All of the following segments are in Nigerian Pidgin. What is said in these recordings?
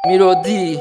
Melody.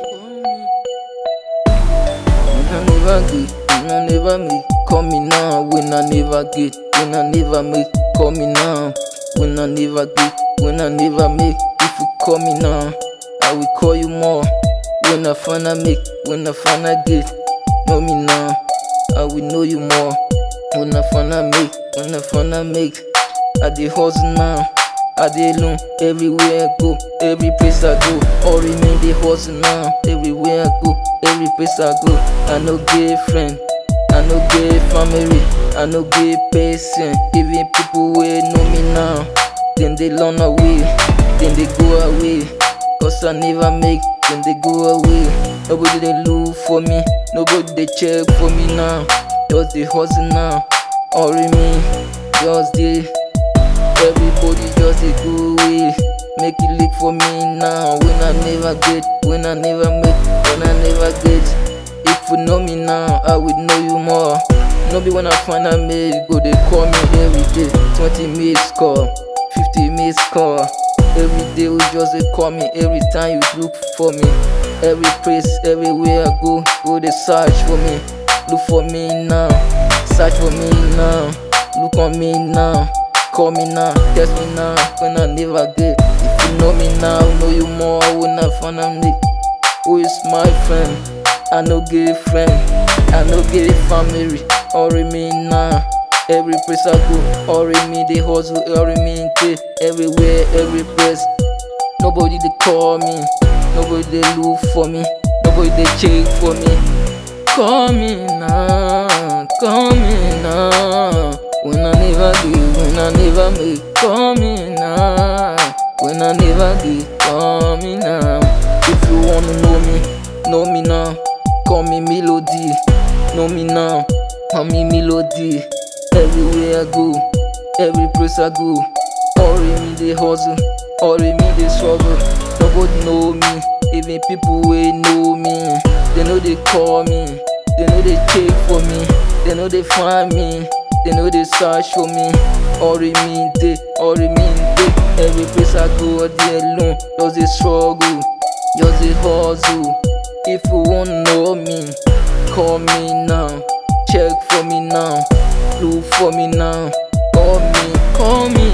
When I never get, when I never make, call me now. When I never get, when I never make, call me now. When I never get, when I never make, if you call me now, I will call you more. When I finna make, when I finna get, know me now, I will know you more. When I finna make, when I finna make, I dey hustle now. I dey alone everywhere I go, every place I go. All remain dey hustle now. Everywhere I go, every place I go. I no get friend, I no get family, I no get person. Even people wey know me now, then they run away, then they go away. Cause I never make, then they go away. Nobody dey look for me, nobody dey check for me now. Just dey hustle now. All remain, just dey. Everybody just dey go away. Make it lick for me now. When I never get, when I never make, when I never get. If you know me now, I will know you more. No be when I find a mail, go they call me every day. 20 minutes call, 50 minutes call. Every day we just they call me. Every time you look for me, every place, everywhere I go, go they search for me. Look for me now, search for me now. Look on me now. Call me now, text me now, when I never get. If you know me now, know you more when I find a me. Who is my friend? I no get friend, I no get family. All remain now. Every place I go, all remain they hustle, all remain day. Everywhere, every place. Nobody they call me, nobody they look for me, nobody they check for me. Call me now, call me now. When I never get, when I never make, call me now. When I never get, call me now. If you wanna know me, know me now. Call me Melody, know me now. Call me Melody. Everywhere I go, every place I go, all in me they hustle, all in me they struggle. Nobody know me, even people wey know me, they know they call me, they know they check for me, they know they find me. They know they search for me. All remain day, all remain day. Every place I go, all day alone. Just a struggle, just a hustle. If you wanna know me, call me now. Check for me now. Look for me now. Call me, call me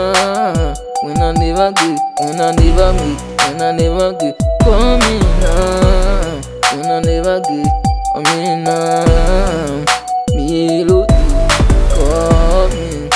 now. When I never get, when I never make, when I never get, call me now. When I never get, I mean now. Melody call me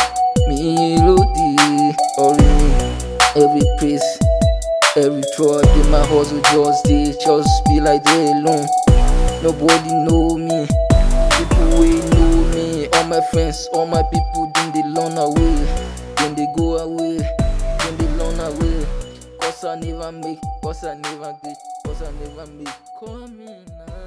melody or me every place every truck in my hustle just dey just be like dey alone nobody know me people wey know me all my friends all my people dem dey run away dem dey go away dem dey run away cause i never make cause i never get cause i never make call me now.